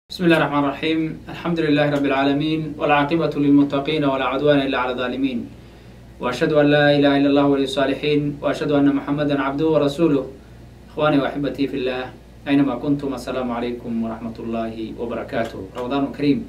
بسم الله الرحمن الرحيم الحمد لله رب العالمين والعاقبة للمتقين ولا عدوان إلا على الظالمين وأشهد أن لا إله إلا الله ولي الصالحين وأشهد أن محمدا عبده ورسوله إخواني وأحبتي في الله أينما كنتم السلام عليكم ورحمة الله وبركاته رمضان كريم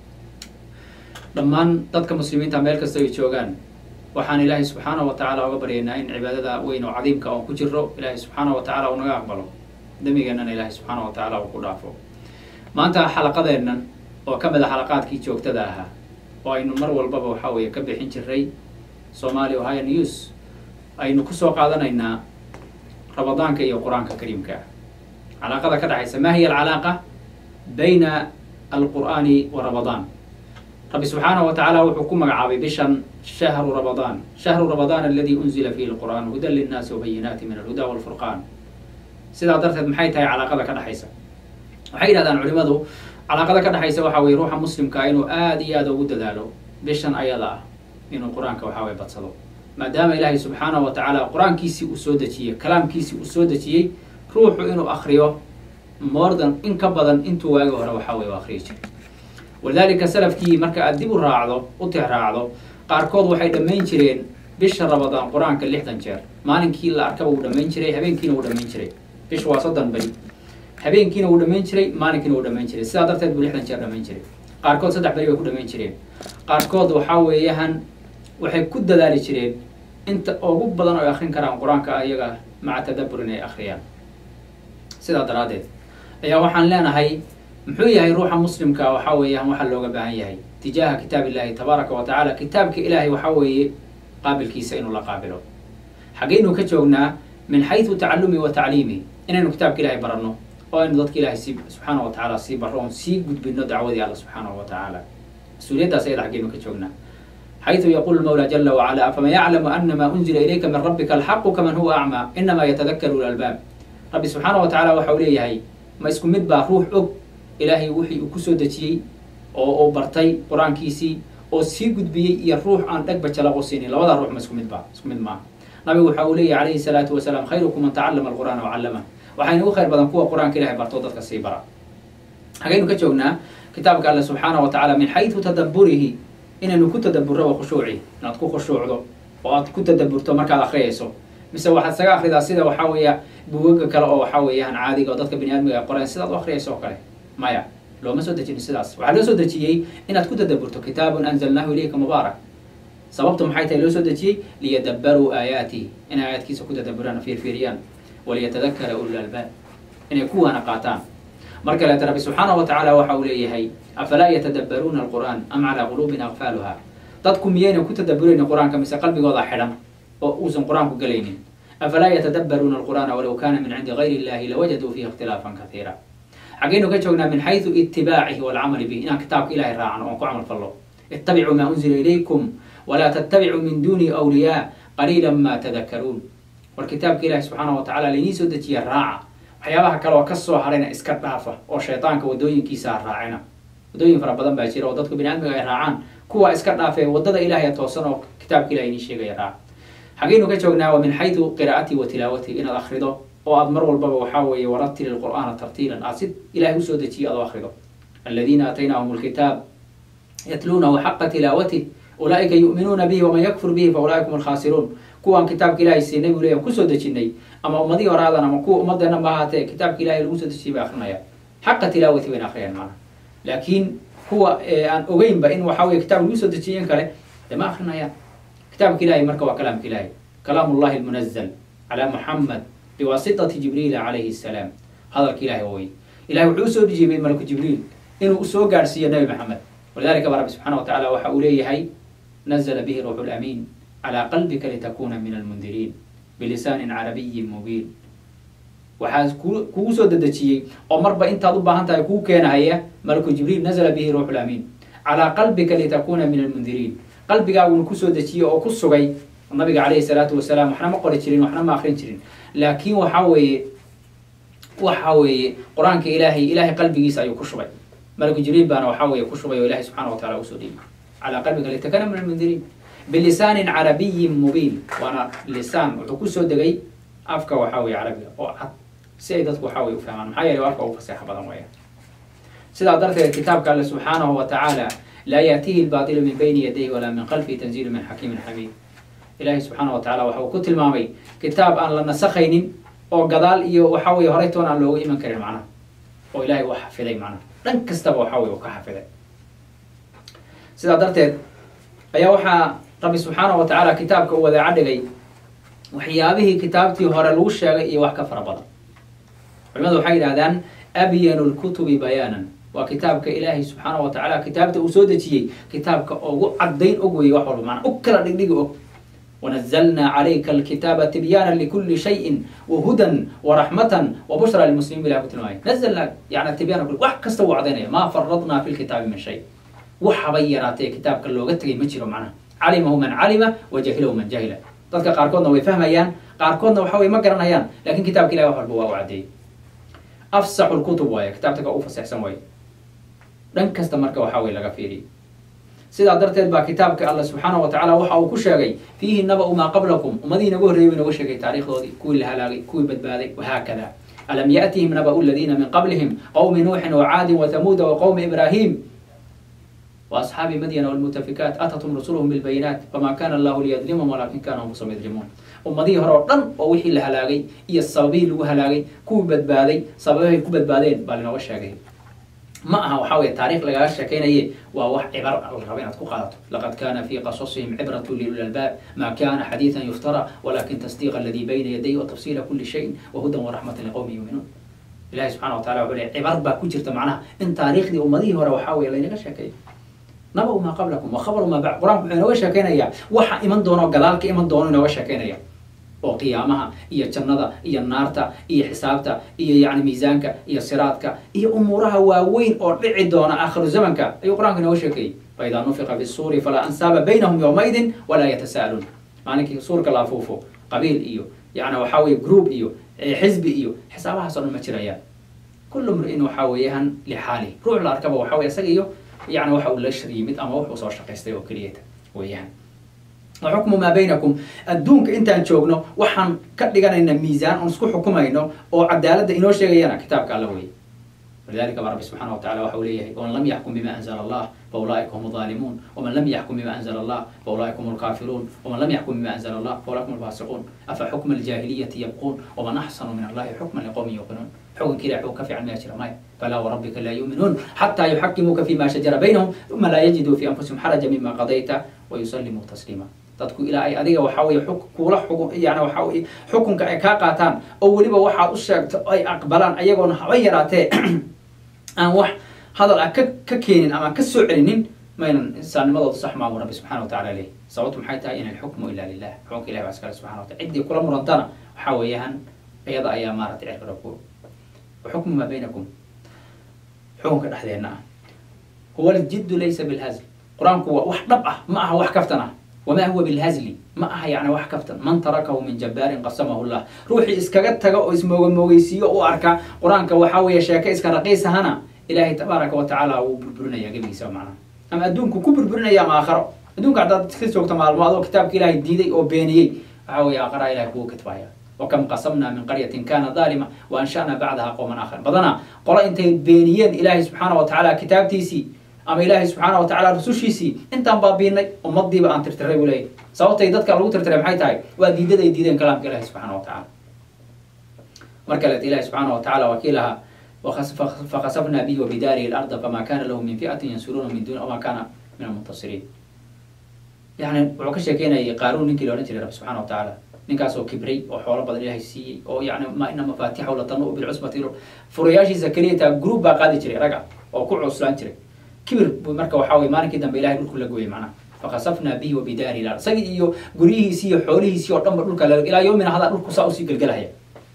dhammaan dadka muslimiinta meel kasta ay joogaan waxaan ilaahay subxaana wa tacaala uga baryaynaa in cibaadada weyn oo cadiimka oon ku jiro ilaahay subxaana wa tacaala uu naga aqbalo dembigeenana ilaahay subxaana wa tacaala uu ku dhaafo maanta xalaqadeennan oo ka mid a xalaqaadkii joogtada ahaa oo aynu mar walbaba waxa weeye ka bixin jiray somali ohio news aynu kusoo qaadanaynaa ramadaanka iyo qur-aanka kariimka ah calaaqada ka dhexaysa ma hiya alcalaaqa bayna alqur'aani wa ramadaan rabbi subxaanaه wa tacaala wuxuu ku magacaabay bishan shahru ramadaan shahru ramadaan aladi unzila fihi lqur'aan hudan linnaasi wabayinaati min alhuda walfurqaan sidaa darteed maxay tahay calaaqada ka dhexaysa waxay yidhahdaan culimadu calaaqada ka dhexaysa waxa weye ruuxa muslimkaa inuu aada iyo aada ugu dadaalo bishan ayada ah inuu qur-aanka waxa weye badsado maadaama ilaahay subxaanahu wa tacaala qur-aankiisii uu soo dejiyey kalaamkiisii uu soo dejiyey ruuxu inuu akriyo mordan in ka badan intuu waagi hore waxa weye u akriyi jiray walidaalika salafkii marka aad dib u raacdo u tix raacdo qaarkood waxay dhammayn jireen bisha ramadaan qur-aanka lixdan jeer maalinkii la arkaba wuu dhammayn jiray habeenkiina wuu dhammayn jiray bisha waa soddon beri habeenkiina wuu dhammayn jiray maalinkiina wuu dhammayn jiray sidaa darteed buu lixdan jeer dhammayn jiray qaarkood saddex beri bay ku dhammayn jireen qaarkood waxaa weeyahan waxay ku dadaali jireen inta ugu badan oo ay akrin karaan qur-aanka iyaga maca tadabbur inay akhriyaan sidaa daraaddeed ayaa waxaan leenahay muxuu yahay ruuxa muslimka waxa weeyaan waxaa looga baahan yahay tijaaha kitaab illahi tabaaraka wa tacaala kitaabka ilaahay waxaa weeye qaabilkiisa inuu la qaabilo xaggaynu ka joognaa min xaysu tacalumi wa tacliimi inaynu kitaabka ilahay baranno oo aynu dadka ilahay si subxaana wa tacaala sii barro oon sii gudbino dacwadii alla subxaanahu wa tacaala mas-uuliyaddaas ayada xaggaynu ka joognaa xayثu yaqulu mawla jala wacala afaman yaclamu anama unzila ilayka min rabbika alxaqu kaman huwa acmaa inama yatadakaru lalbaab rabbi subxaana wa tacala waxa uu leeyahay ma isku mid baa ruux og ilaahay wixii uu kusoo dejiyey oo uu bartay qur-aankiisii oo sii gudbiyey iyo ruux aan dhegba jalaqo siinin labadaa ruux ma isku mid ba isku mid maaha nabigu waxa uu leeyahy calayhi salaatu wasalaam khayrukum man tacallama alqur'aana wacallama waxayna u khayr badan kuwa qur-aanka ilahay barto dadka sii bara hagaynu ka joognaa kitaabka alle subxaana wa tacaala min xaysu tadabburihi inaynu ku tadaburro wa khushuuci inaad ku khushuucdo oo aad ku tadaburto markaad akhriyayso mise waxaad isaga akridaa sida waxaa weeya bugaga kale oo waxaa weeyaan caadiga oo dadka bini aadmiga ay qoreen sidaad u akhriyayso oo kale maya looma soo dejinin sidaas waxaa loo soo dejiyey inaad ku tadaburto kitaabun anzalnaahu ilayka mubaarak sababtu maxay tahay loo soo dejiyey liyadabbaruu aayaatihi inay aayaadkiisa ku tadaburaan fiirfiiriyaan waliyatadakara ulul albaab inay kuwaana qaataan mar kaleeta rabbi subxaana wa tacaala waxa uu leeyahay afalaa yatadabbaruuna alqur'aan am calaa quluubin aqfaaluha dadku miyayna ku tadaburaynin qur-aanka mise qalbigooda xidhan oo uusan qur-aanku gelaynin afalaa yatadabbaruuna alqur'aana walow kana min cindi gayri illahi lawajaduu fiihi ikhtilaafan kaiira xaggaynu ka joognaa min xaysu itibaacihi walcamali bih inaan kitaabka ilahay raacno oon ku camal fallo ittabicuu maa unzila ilaykum walaa tattabicuu min duuni awliyaa qaliila ma tadakaruun war kitaabka ilahi subxaana wa tacala lainii soo dejiya raaca waxyaabaha kale oo ka soo harayna iska dhaafa oo shaydaanka wadooyinkiisa ha raacina wadooyin fara badan baa jira oo dadku bini aadmiga ay raacaan kuwa iska dhaafee wadada ilahay toosan oo kitaabka ilahay inii sheegaya raaca xaggaynu ka joognaa wa min xaysu qiraa'ati wa tilaawati inaad akhrido oo aad mar walbaba waxaa weeye waratili lqur'aana tartiilan aad si ilahay usoo dejiyo aad u akhrido aladiina aataynaahum lkitaab yatluunahu xaqa tilaawatih ulaa'ika yu'minuuna bihi waman yakfur bihi fa ula'ika hum alkhaasiruun kuwaan kitaabka ilahay siinay buu leeyahay kusoo dejinay ama ummadihii horaadan ama kuwa ummaddeena ma ahaatee kitaabka ilahay lagu soo dejiyay bay akrinayaan xaqa tilaawati bayna akhriyaan maana laakiin kuwa aan ogeynba in waxaa weye kitaab lagu soo dejiyen kale dee ma akrinayaan kitaabka ilahay marka waa kalaamka ilahay kalaam ullahi almunazal calaa muxamed biwaasitati jibriila calayhi salaam hadalka ilahay oo wey ilahay wuxuu usoo dhijiibay malaku jibriil inuu usoo gaadhsiiyo nabi maxamed walidalika ba rabbi subxana wa tacala waxa uu leeyahay nazla bihi ruuxu lamiin calaa qalbika litakuna min almundiriin bilisaanin carabiyin mubiin waxaa kugu soo dedejiyey oo marba intaad u baahan tahay kuu keenahaya malaku jibriil nazla bihi ruuxu lamiin calaa qalbika litakuna min almundiriin qalbigaaguna kusoo dejiyey oo ku sugay nabiga calayhi salaatu wasalaam waxna ma qori jirin waxna ma akrin jirin laakiin waxa weeye waxa weeye qur-aanka ilaahay ilahay qalbigiisa ayuu ku shubay malaku jibriil baana waxa weeye ku shubay oo ilahay subxana wa tacala usoo dhiibay calaa qalbika litakuna min almundiriin bilisaanin carabiyin mubiin waana lisaan wuxuu kusoo degay afka waxa weye carabiga oo cad si ay dadku waxa weye u fahmaan maxaa yeele afka ugu faseexa badan weeyaan sidaa darteed kitaabka alle subxaanahu wa tacaala laa yaatihi lbaatilu min bayni yadayhi walaa min khalfihi tanziilu min xakiimin xamiid ilaahay subxaana wa tacala waxa uu ku tilmaamay kitaab aan la nasakhaynin oo gadaal iyo waxa weye horey toon aan looga iman karin macnaha oo ilahay uu xafiday macnaha dhan kastaba waxa weye uu ka xafiday sidaa darteed ayaa waxaa rabbi subxaana wa tacaala kitaabka u wadaaca dhigay waxyaabihii kitaabtii hore lagu sheegay iyo wax ka fara badan culimadu waxay yidhahdaan abyanu lkutubi bayaanan waa kitaabka ilaahay subxaana wa tacaala kitaabta uu soo dejiyey kitaabka ugu caddayn og weeye wax walba maanaa u kala dhigdhigi og wanazalnaa calayka alkitaaba tibyaana likuli shayin wahudan waraxmatan wabushra lilmuslimiin bilah ku tilmaamay nazalnaa yani tibyaana kul wax kasta uu cadaynaya maa faradnaa fi lkitaabi min shay waxabay yaraatee kitaabka looga tegay ma jiro macnaha calimahu man calima wa jahilahu man jahila dadka qaarkoodna way fahmayaan qaarkoodna waxa way ma garanayaan lakin kitabka ilahi wax walba waa u caddeeyey afsaxu lkutub waaye kitaabta ka u fasaxsan waaye dhan kasta marka waxa weye laga fiiriy sidaa darteed baa kitaabka alla subxaana wa tacala waxa uu ku sheegay fiihi naba-u maa qablakum ummadihii naga horreeyay buu inaga sheegay taarikhdoodii kuwii la halaagay kuwii badbaaday wahaakada alam yaأtihim naba'u aladiina min qablihim qowmi nuuxin wacaadin wathamuuda waqowmi ibraahim وأصحاب مدين والمتفكات أتتهم رسلهم بالبينات فما كان الله ليظلمهم ولكن كانوا أنفسهم يظلمون ummadihii hore oo dhan oo wixii la halaagay iyo sababihii lagu halaagay kuwii badbaaday sababahay ku badbaadeen baa linooga sheegay ma aha waxaa weye taarikh lagaga sheekaynaye waa wax cibar la raba inaad ku qaadato laqad kana fi qasasihim cibratu liuli albaab ma kana xadiiثan yuftara walakin tasdiq aladi bayna yaday watafsila kuli shayin wahudan waraxmatan liqowmi yuuminuun ilahi subxana wa tacala wuxuu leey cibar baa ku jirta macnaha in taariikhdii ummadihii hore waxaa weye laynaga sheekeeyo naba maa qablakum wa khabaru maa bacd qur-aanku wuxuu inooga sheekeynayaa waxa iman doono gadaalka iman doono inooga sheekeynaya oo qiyaamaha iyo jannada iyo naarta iyo xisaabta iyo yani miisaanka iyo siraadka iyo umuuraha waaweyn oo dhici doona aakhiru zamanka ayuu qur-aanku inooga sheekeeyey faidaa nufiqa fi suuri falaa ansaaba baynahum yowmaidin walaa yatasa'aluun maalinkii suurka la afuufo qabiil iyo yani waxaa weye group iyo xisbi iyo xisaabahaas o dhan ma jirayaan kullu mri'in waxaa weeyahan lixaali ruux la arkaba waxa weye isaga iyo yani waxa uu la shar yimid ama wuxuu soo shaqaystay oo keliyata weeyaan waxukmu maa baynakum adduunka intaan joogno waxaan ka dhiganayna miisaan oon isku xukumayno oo cadaaladda inoo sheegayana kitaabka alla weye walidalika baa rabbi subxana wa tacala waxa uu leeyahay waman lam yaxkum bima anzala allah faulaa'ika hum الظalimuun waman lam yaxkum bima anzala allah faulaa'ika hum lkaafiruun waman lam yaxkum bima anzala allah faulaika hum lfaasiquun afa xukma aljaahiliyati yabquun waman axsanu min allahi xukman liqowmin yuqinuun xukunka ilah xukun ka fiican maya jira maya falaa warabbika laa yuuminuun xataa yuxakimuuka fima shajara baynahum uma laa yajiduu fi anfusihim xaraja mima qadayta wayusallimuu tasliima dadku ilaa ay adiga waxaa weye kuula xugun yani waxaa weye xukunka ay kaa qaataan oo weliba waxaad u sheegto ay aqbalaan ayagoona haba yaraatee aan wax hadal ah ka ka keenin ama ka soo celinin maynan insaannimadooda sax maamu rabbi subxana wa tacala leh sababtu maxay tahay in alxukmu ila lilah xukunka ilahi baa iskale subxana wa tacala ciddii kula murantana waxaa weeyaan iyada ayaa maaratay cirkara ku waxukmu maa baynakum xukunka dhexdeenna ah huwa aljiddu laysa bilhazl qur-aanku waa wax dhab ah ma aha wax kaftan ah wamaa huwa bilhazli ma aha yani wax kaftan man tarakahu min jabbaarin qasamahu llah ruuxii iskaga taga oo ismoogamoogeysiiyo u arka qur-aanka waxaa weeye sheeke iska raqiisahana ilaahay tabaaraka wa tacaala wuu burburinaya gebigiisa macnaha ama adduunku ku burburinaya ama aakharo adduunka haddaad ka joogto maalmo adoo kitaabka ilaahay diiday oo beeniyey waxaa weeye aakharaha ilahay kugu kitbaya wakam qasamna min qaryatin kana daalima wa ansha'na bacdaha qowman aakhar badana qolo intay beeniyeen ilaahay subxaana wa tacaala kitaabtiisii ama ilaahay subxaana wa tacala rusushiisii intaan baabiinay ummadiiba aan tirtiray buu leeyahy sababtay dadka lagu tirtiray maxay tahay waa diidad ay diideen kalaamka ilahi subxaana wa tacala mar kaleet ilahi subxaana wa tacala waa kii lahaa fakasafna bihi wabidaarihi larda fama kana lahu min fi'atin yansuruuna min duni wama kana min almuntasiriin yani wuxuu ka sheekeynayay qaaruun ninkii la odhan jiray rabbi subxana wa tacaala ninkaasoo kibray oo xoolo badan ilahay siiyey oo yani ma ina mafaatixahu latanu bilcusbati furayaashiisa keliyataa group baa qaadi jiray raga oo ku cuslaan jiray kibir bu marka waxaa weye maalinkii dambe ilahay dhulku la gooyey macnaha fakasafna bihi wabidaari lar isagii iyo guryihiisii iyo xoolihiisii oo dhanba dhulka la ilaa yoomina hadaa dhulku saa usii gelgelahaya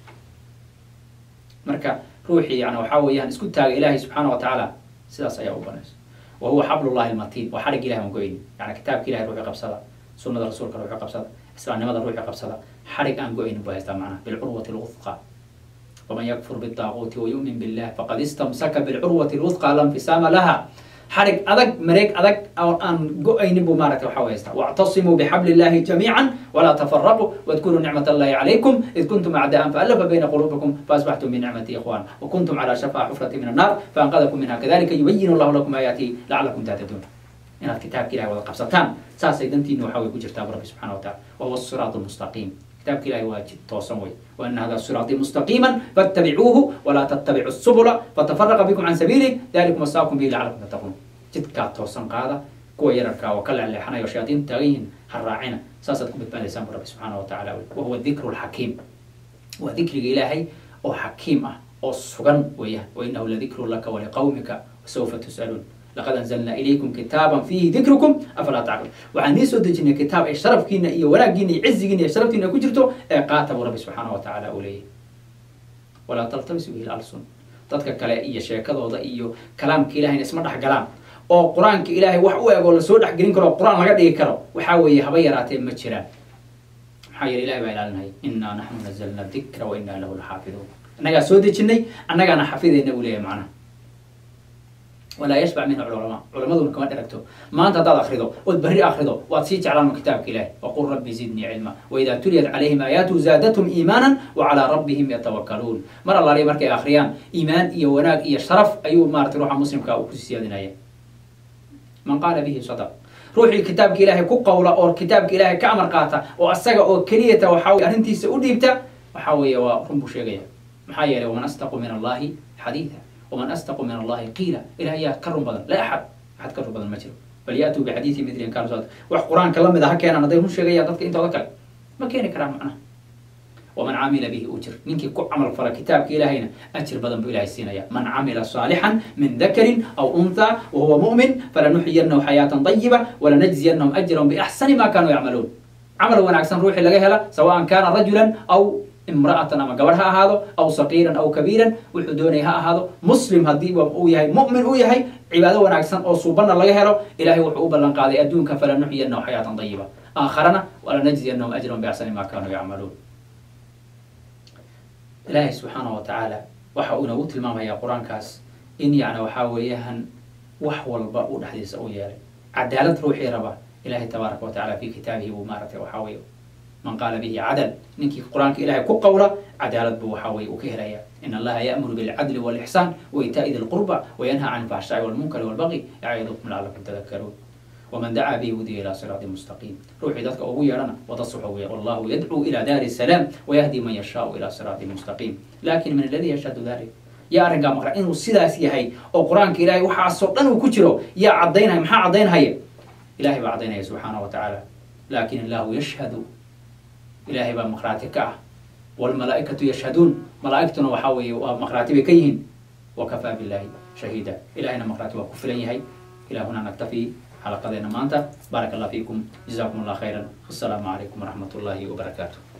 marka ruuxii yani waxaa weeyaan isku taaga ilaahay subxaana wa tacaala sidaas ayaa u banaysa wa huwa xablullahi almatiin waa xadhig ilahi aan goyni yani kitaabka ilahay ruuxi qabsada sunada rasuulka ruuxi qabsada islaamnimada ruuxi qabsada xadhig aan go-aynin buu haystaa macnaha bilcurwati lwuthqa waman yakfur biddaaquuti wayu'min billah faqad istamsaka bilcurwati lwuthqa la nfisaama laha xarig adag mareeg adag oo aan go-aynin buu maaragtay waxa haystaa wactasimuu bixabli illahi jamiican walaa tafaraquu wadkuruu nicmat allahi calaykum id kuntum acdaan faallafa bayna quluubikum faasbaxtum binicmati ikhwan wakuntum calaa shafaa xufrati min annar faanqadakum minha kadalika yubayinu allahu lakum aayaatihi lacalakum tahtaduun inaad kitaabka ilahi wada qabsataan saasay dantiina waxa way ku jirtaa rabbi subxana wa tacala wahuwa siraat lmustaqiim kitaabka ilahi waa jid toosan wey waana hada siraatii mustaqiima fattabicuuhu walaa tattabicu subula fatafaraqa bikum can sabiilih dalikum wasaakum bihi lacalakum tattaquun jidkaa toosan qaada kuwa yararkaa oo ka leexleexanayo shayaadiinta taagan yihiin ha raacina saasaad ku badbaadaysaan bu rabbi subxaana wa tacala wahuwa dikru lxakiim waa dikriga ilaahay oo xakiim ah oo sugan weeyaan wainahu ladikru laka waliqawmika wasawfa tus'aluun laqad anzalnaa ilaykum kitaaban fiihi dikrukum afalaa tacqiluun waxaan nii soo dejinay kitaab ay sharafkiina iyo wanaaggiina iyo cizigiina iyo sharaftiina ku jirto ee qaata buu rabbi subxaana wa tacaala uu leeyahy walaa taltabisu bihi lalsun dadka kale iyo sheekadooda iyo kalaamka ilahayna isma dhex galaan oo qur-aanka ilaahay wax u eg oo lasoo dhexgelin karo qur-aan laga dhigi karo waxaa weeye haba yaraatee ma jiraan maxaa yeele ilahay baa ilaalinaya innaa naxnu nazalna dikra wa innaa lahu laxaafiduun annagaa soo dejinay annagaana xafidayna buu leeyahay macnaha walaa yashbac minhu culamaa culamaduna kama dheragto maanta haddaad akrido ood berri akrido waad sii jeclaan kitaabka ilahi waqul rabbi zidnii cilma waidaa tuliyat calayhim aayaatu zaadathum iimaanan wacalaa rabbihim yatawakaluun mar allaaliya markay akhriyaan iimaan iyo wanaag iyo sharaf ayuu maratay ruuxa muslimka uu kusii siyaadinaya man qaala bihi sadaq ruuxii kitaabka ilaahay ku qawla oo kitaabka ilaahay ka amar qaata oo asaga oo keliyata waxaa weye arrintiisa u dhiibta waxaa weeye waa run buu sheegaya maxaa yeelay waman astaqu min allahi xadiida waman astaqu min allahi qiila ilaah yaa ka run badan la axad axad ka run badan ma jiro bal yaatuu bixadiidi midlin kaanusad wax qur-aanka la mid a ha keenaan hadday run sheegayaan dadka intooda kale ma keeni karaan macnaha waman camila bihi ujir ninkii ku camal fala kitaabka ilaahayna ajir badan buu ilahay siinaya man camila saalixan min dakarin aw untha wahuwa mu'min falanuxyiyanahu xayaatan dayiba walanajziyanahum ajrahum biaxsani ma kanuu yacmaluun camal wanaagsan ruuxii laga hela sawaan kaana rajulan aw imra'atan ama gabadh ha ahaado aw saqiiran aw kabiiran wuxuu doonaya ha ahaado muslim haddii uu yahay mu'min uu yahay cibaado wanaagsan oo suubanna laga helo ilahay wuxuu u ballan qaaday adduunka falanuxyiyanahu xayaatan dayiba aakharana walanajziyanahum ajrahum biaxsani ma kanuu yacmaluun ilaahay subxaana wa tacaala waxa uu inagu tilmaamayaa qur-aankaas in yacni waxaa weeyaan wax walba uu dhexdiisa u yeelay cadaalad ruuxii raba ilahay tabaaraka wa tacala fi kitaabihi buu maaragtay waxaa weeye man qaala bihi cadal ninkii qur-aanka ilahay ku qawla cadaalad buu waxaa weye uu ka helaya in allaha ya'muru bilcadli walixsaan waitaa'i di lqurba wayanha can ilfaxshaa'i walmunkari walbaqi yacidukum lacalakum tadakaruun waman dacaa bihi hudiya ilaa siraati mustaqiim ruuxii dadka ugu yeedhana wada suxo weya wallahu yadcuu ila daari salaam wayahdi man yashaau ila siraati mustaqiim lakin min aladi yashhadu dalik yaa arrinkaa maqra inuu sidaas yahay oo qur-aanka ilahay waxaasoo dhan uu ku jiro yaa caddaynaya maxaa caddaynhaya ilahay baa caddaynaya subxaana wa tacaala lakin illahu yashhadu ilahay baa maqraati ka ah wlmalaaikatu yashhaduun malaaigtuna waxaa weeye waa maqraati bay ka yihiin wakafaa billahi shahiida ilahayna maqraati waa ku filan yahay ilahuna naktafi xalaqadeena maanta baaraka allah fiikum jazakum allah khayra assalaamu calaykum waraxmat ullahi wabarakaatu